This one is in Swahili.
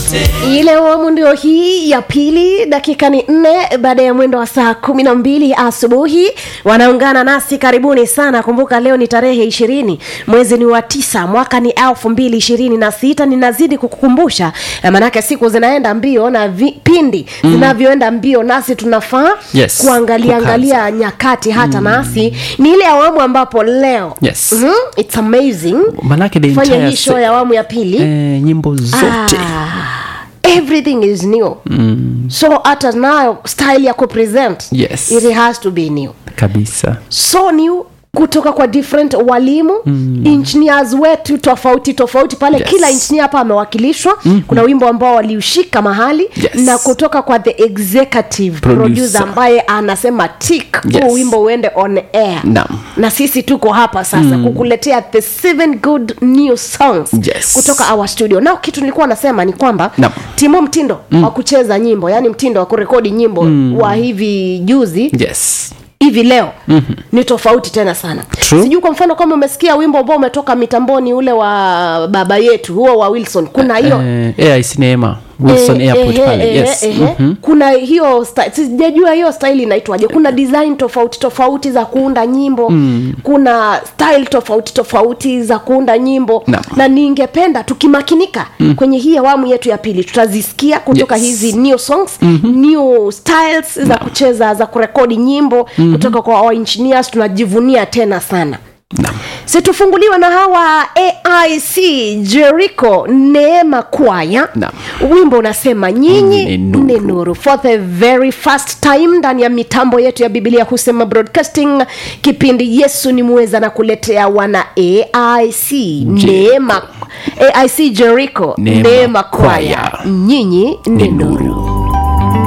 ile awamu ndio hii ya pili dakika ni nne baada ya mwendo wa saa kumi na mbili asubuhi wanaungana nasi karibuni sana kumbuka leo ni tarehe ishirini mwezi ni wa tisa mwaka ni elfu mbili ishirini na sita ninazidi kukukumbusha eh, manake siku zinaenda mbio na vipindi mm. zinavyoenda mbio nasi tunafaa Yes, kuangalia kukaza. angalia nyakati hata mm. nasi ni ile awamu ambapo leo Yes. mm, it's amazing manake the fanya entire hii show se- ya awamu ya pili eh, nyimbo zote Ah, everything is new mm. so hata nayo style ya kupresent Yes. it has to be new kabisa so new kutoka kwa different walimu mm. engineers wetu tofauti tofauti pale Yes. kila engineer hapa amewakilishwa mm-hmm. kuna wimbo ambao waliushika mahali Yes. na kutoka kwa the executive Producer. producer ambaye anasema tik Yes. huu wimbo uende on air Naam. na sisi tuko hapa sasa mm. kukuletea the seven good new songs Yes. kutoka our studio nao kitu nilikuwa nasema ni kwamba Naam. timo mtindo mm. wa kucheza nyimbo yani mtindo wa kurekodi nyimbo mm. wa hivi juzi yes hivi leo mm-hmm. ni tofauti tena sana True. sijui kwa mfano kama umesikia wimbo ambao umetoka mitamboni ule wa baba yetu huo wa wilson kuna hiyo eh, AIC Neema Wilson Eh, Airport ehe, pale ehe, yes ehe. kuna hiyo sta- sijajua hiyo style inaitwaje kuna design tofauti tofauti za kuunda nyimbo mm. kuna style tofauti tofauti za kuunda nyimbo Naam. na ningependa tukimakinika mm. kwenye hii awamu yetu ya pili tutazisikia kutoka Yes. hizi new songs mm-hmm. new styles za kucheza za kurekodi nyimbo mm-hmm. kutoka kwa our engineers tunajivunia tena sana Naam. situfunguliwa na hawa aic jericho neema kwaya Naam. wimbo unasema nyinyi Ni nuru. ni nuru for the very first time ndani ya mitambo yetu ya biblia husema broadcasting kipindi yesu ni muweza na kuletea wana aic neema aic jericho Neema neema kwaya Kwaya. nyinyi ni Ni nuru nuru